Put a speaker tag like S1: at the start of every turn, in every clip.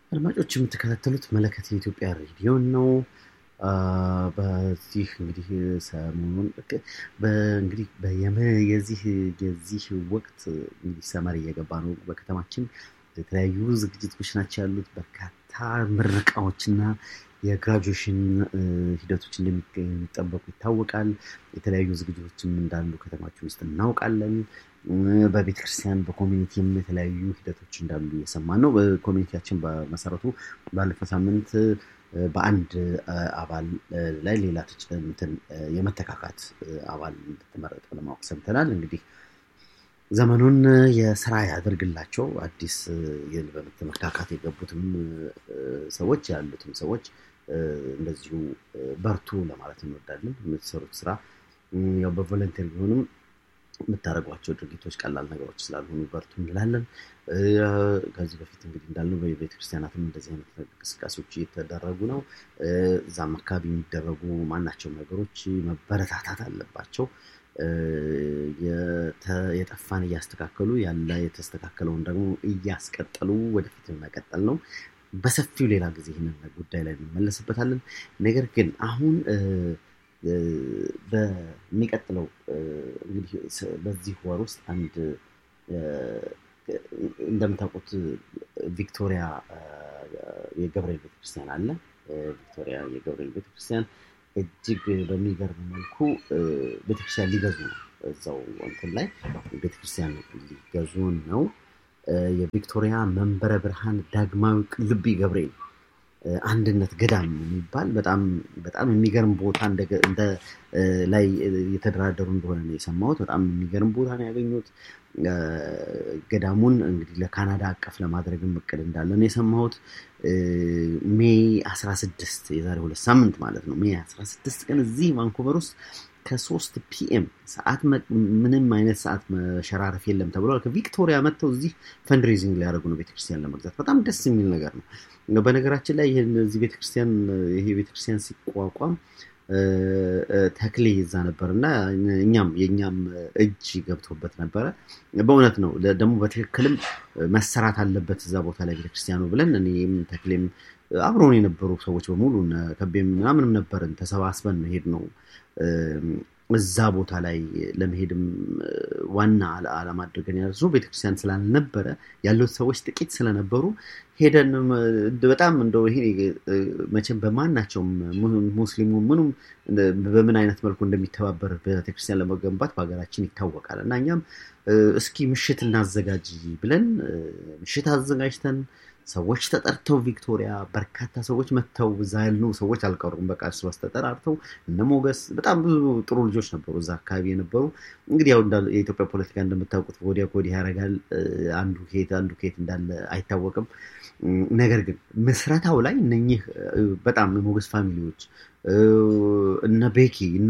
S1: አድማጮች የምትከታተሉት መለከት የኢትዮጵያ ሬዲዮን ነው። በዚህ እንግዲህ ሰሞኑን እንግዲህ የዚህ የዚህ ወቅት እንግዲህ ሰመር እየገባ ነው። በከተማችን የተለያዩ ዝግጅቶች ናቸው ያሉት። በርካታ ምረቃዎችና የግራጁዌሽን ሂደቶች እንደሚጠበቁ ይታወቃል። የተለያዩ ዝግጅቶችም እንዳሉ ከተማችን ውስጥ እናውቃለን። በቤተ ክርስቲያን በኮሚኒቲም የተለያዩ ሂደቶች እንዳሉ እየሰማን ነው። በኮሚኒቲያችን በመሰረቱ ባለፈው ሳምንት በአንድ አባል ላይ ሌላ እንትን የመተካካት አባል እንድትመረጥ ለማወቅ ሰምተናል። እንግዲህ ዘመኑን የስራ ያደርግላቸው አዲስ በመተካካት የገቡትም ሰዎች ያሉትም ሰዎች እንደዚሁ በርቱ ለማለት እንወዳለን። የምትሰሩት ስራ ያው በቮለንቴር ቢሆንም የምታደርጓቸው ድርጊቶች ቀላል ነገሮች ስላልሆኑ በርቱ እንላለን። ከዚህ በፊት እንግዲህ እንዳልነው በቤተክርስቲያናትም እንደዚህ አይነት እንቅስቃሴዎች እየተደረጉ ነው። እዛም አካባቢ የሚደረጉ ማናቸውም ነገሮች መበረታታት አለባቸው። የጠፋን እያስተካከሉ ያለ የተስተካከለውን ደግሞ እያስቀጠሉ ወደፊት መቀጠል ነው። በሰፊው ሌላ ጊዜ ይህንን ጉዳይ ላይ እንመለስበታለን። ነገር ግን አሁን በሚቀጥለው እንግዲህ በዚህ ወር ውስጥ አንድ እንደምታውቁት ቪክቶሪያ የገብርኤል ቤተክርስቲያን አለ። ቪክቶሪያ የገብርኤል ቤተክርስቲያን እጅግ በሚገርም መልኩ ቤተክርስቲያን ሊገዙ ነው። እዛው እንትን ላይ ቤተክርስቲያን ሊገዙ ነው። የቪክቶሪያ መንበረ ብርሃን ዳግማዊ ቅልቢ ገብርኤል አንድነት ገዳም የሚባል በጣም በጣም የሚገርም ቦታ እንደ ላይ የተደራደሩ እንደሆነ ነው የሰማሁት። በጣም የሚገርም ቦታ ነው ያገኙት። ገዳሙን እንግዲህ ለካናዳ አቀፍ ለማድረግም እቅድ እንዳለ ነው የሰማሁት። ሜይ 16 የዛሬ ሁለት ሳምንት ማለት ነው። ሜይ 16 ቀን እዚህ ቫንኩቨር ውስጥ ከሶስት ፒኤም ሰዓት ምንም አይነት ሰዓት መሸራረፍ የለም ተብሏል። ከቪክቶሪያ መጥተው እዚህ ፈንድሬዚንግ ሊያደርጉ ነው ቤተክርስቲያን ለመግዛት። በጣም ደስ የሚል ነገር ነው። በነገራችን ላይ ይህን እዚህ ቤተክርስቲያን ይሄ ቤተክርስቲያን ሲቋቋም ተክሌ ይዛ ነበር እና እኛም የእኛም እጅ ገብቶበት ነበረ። በእውነት ነው ደግሞ በትክክልም መሰራት አለበት እዛ ቦታ ላይ ቤተክርስቲያኑ ብለን እኔም ተክሌም አብረውን የነበሩ ሰዎች በሙሉ ከቤም ምናምንም ነበርን ተሰባስበን መሄድ ነው እዛ ቦታ ላይ ለመሄድም ዋና ዓላማ አድርገን ያደረሱ ቤተክርስቲያን ስላልነበረ ያሉት ሰዎች ጥቂት ስለነበሩ ሄደን በጣም እንደው ይሄ መቼም በማናቸውም ሙስሊሙ ምኑም በምን አይነት መልኩ እንደሚተባበር ቤተክርስቲያን ለመገንባት በሀገራችን ይታወቃል እና እኛም እስኪ ምሽት እናዘጋጅ ብለን ምሽት አዘጋጅተን ሰዎች ተጠርተው ቪክቶሪያ በርካታ ሰዎች መጥተው እዛ ያሉ ሰዎች አልቀሩም። በቃ እርስ በርስ ተጠራርተው እነ ሞገስ በጣም ብዙ ጥሩ ልጆች ነበሩ እዛ አካባቢ የነበሩ። እንግዲህ ያው የኢትዮጵያ ፖለቲካ እንደምታውቁት ወዲያ ከወዲህ ያደርጋል። አንዱ ከየት አንዱ ከየት እንዳለ አይታወቅም። ነገር ግን ምስረታው ላይ እነኚህ በጣም የሞገስ ፋሚሊዎች እነ ቤኪ እነ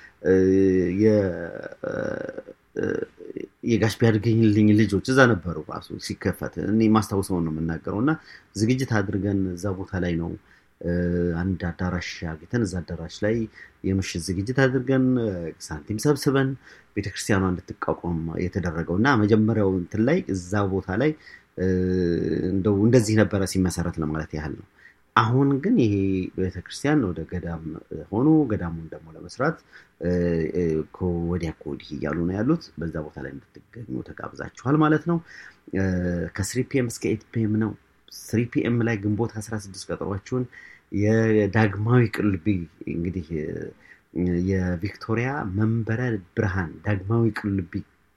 S1: የጋሽ ቢያድገኝልኝ ልጆች እዛ ነበሩ። ራሱ ሲከፈት እኔ ማስታውሰውን ነው የምናገረው እና ዝግጅት አድርገን እዛ ቦታ ላይ ነው አንድ አዳራሽ አግኝተን እዛ አዳራሽ ላይ የምሽት ዝግጅት አድርገን ሳንቲም ሰብስበን ቤተክርስቲያኗ እንድትቋቋም የተደረገው እና መጀመሪያው እንትን ላይ እዛ ቦታ ላይ እንደው እንደዚህ ነበረ ሲመሰረት ለማለት ያህል ነው። አሁን ግን ይሄ ቤተክርስቲያን ወደ ገዳም ሆኖ ገዳሙን ደግሞ ለመስራት ከወዲያ ከወዲህ እያሉ ነው ያሉት። በዛ ቦታ ላይ እንድትገኙ ተጋብዛችኋል ማለት ነው። ከስሪ ፒኤም እስከ ኤት ፒኤም ነው። ስሪ ፒኤም ላይ ግንቦት 16 ቀጠሯችሁን የዳግማዊ ቅልቢ እንግዲህ የቪክቶሪያ መንበረ ብርሃን ዳግማዊ ቅልቢ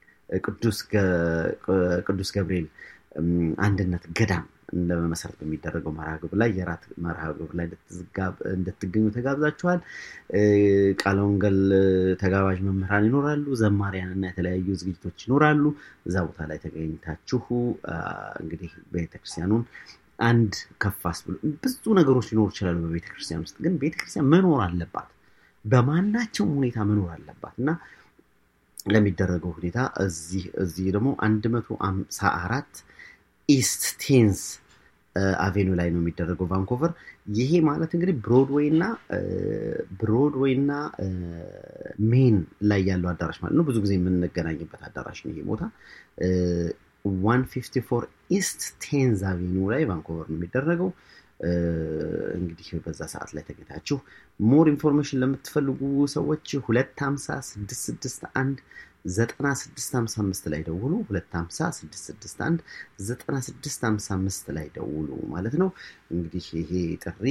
S1: ቅዱስ ገብርኤል አንድነት ገዳም ለመመሰረት በሚደረገው መርሃ ግብር ላይ የራት መርሃ ግብር ላይ እንድትገኙ ተጋብዛችኋል። ቃለ ወንጌል ተጋባዥ መምህራን ይኖራሉ፣ ዘማሪያን እና የተለያዩ ዝግጅቶች ይኖራሉ። እዛ ቦታ ላይ ተገኝታችሁ እንግዲህ ቤተክርስቲያኑን አንድ ከፋስ ብሎ ብዙ ነገሮች ሊኖሩ ይችላሉ። በቤተክርስቲያን ውስጥ ግን ቤተክርስቲያን መኖር አለባት፣ በማናቸውም ሁኔታ መኖር አለባት እና ለሚደረገው ሁኔታ እዚህ እዚህ ደግሞ አንድ መቶ አምሳ አራት ኢስት ቴንስ አቬኑ ላይ ነው የሚደረገው ቫንኮቨር። ይሄ ማለት እንግዲህ ብሮድዌይ እና ብሮድዌይ እና ሜን ላይ ያለው አዳራሽ ማለት ነው። ብዙ ጊዜ የምንገናኝበት አዳራሽ ነው ይሄ ቦታ። 154 ኢስት ቴንዝ አቬኑ ላይ ቫንኮቨር ነው የሚደረገው። እንግዲህ በዛ ሰዓት ላይ ተገኝታችሁ ሞር ኢንፎርሜሽን ለምትፈልጉ ሰዎች 250 661 9655 ላይ ደውሉ። 250 661 9655 ላይ ደውሉ ማለት ነው። እንግዲህ ይሄ ጥሪ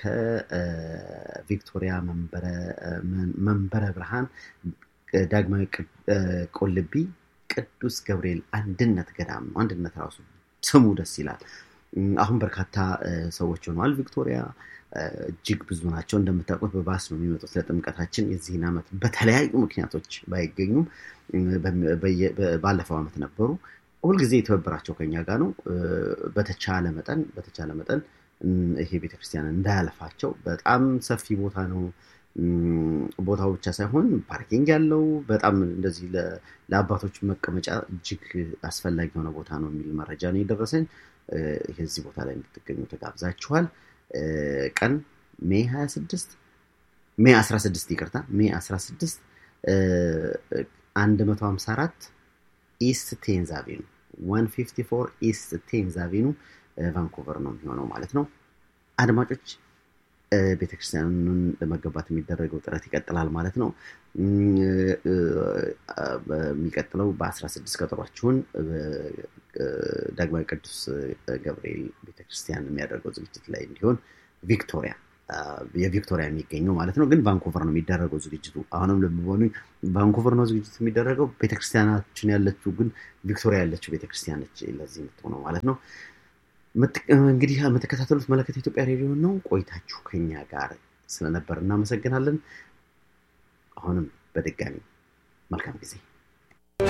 S1: ከቪክቶሪያ መንበረ ብርሃን ዳግማዊ ቆልቢ ቅዱስ ገብርኤል አንድነት ገዳም ነው። አንድነት ራሱ ስሙ ደስ ይላል። አሁን በርካታ ሰዎች ሆነዋል። ቪክቶሪያ እጅግ ብዙ ናቸው። እንደምታውቁት በባስ ነው የሚመጡት ለጥምቀታችን። የዚህን ዓመት በተለያዩ ምክንያቶች ባይገኙም ባለፈው ዓመት ነበሩ። ሁልጊዜ የተበበራቸው ከኛ ጋር ነው። በተቻለ መጠን በተቻለ መጠን ይሄ ቤተክርስቲያን እንዳያለፋቸው በጣም ሰፊ ቦታ ነው። ቦታው ብቻ ሳይሆን ፓርኪንግ ያለው በጣም እንደዚህ ለአባቶች መቀመጫ እጅግ አስፈላጊ የሆነ ቦታ ነው የሚል መረጃ ነው የደረሰኝ። የዚህ ቦታ ላይ እንድትገኙ ተጋብዛችኋል። ቀን ሜ 26 ሜ 16 ይቅርታ ሜ 16 154 ኢስት ቴንዝ አቬኑ 154 ኢስት ቴንዝ አቬኑ ቫንኮቨር ነው የሚሆነው ማለት ነው። አድማጮች ቤተክርስቲያኑን ለመገንባት የሚደረገው ጥረት ይቀጥላል ማለት ነው። በሚቀጥለው በ16 ቀጠሯችሁን ዳግማዊ ቅዱስ ገብርኤል ቤተክርስቲያን የሚያደርገው ዝግጅት ላይ እንዲሆን ቪክቶሪያ የቪክቶሪያ የሚገኘው ማለት ነው። ግን ቫንኮቨር ነው የሚደረገው ዝግጅቱ። አሁንም ልብሆኑ ቫንኮቨር ነው ዝግጅቱ የሚደረገው። ቤተክርስቲያናችን ያለችው ግን ቪክቶሪያ ያለችው ቤተክርስቲያን ነች ለዚህ የምትሆነው ማለት ነው። እንግዲህ የምትከታተሉት መለከት ኢትዮጵያ ሬዲዮ ነው። ቆይታችሁ ከኛ ጋር ስለነበር እናመሰግናለን። አሁንም በድጋሚ መልካም ጊዜ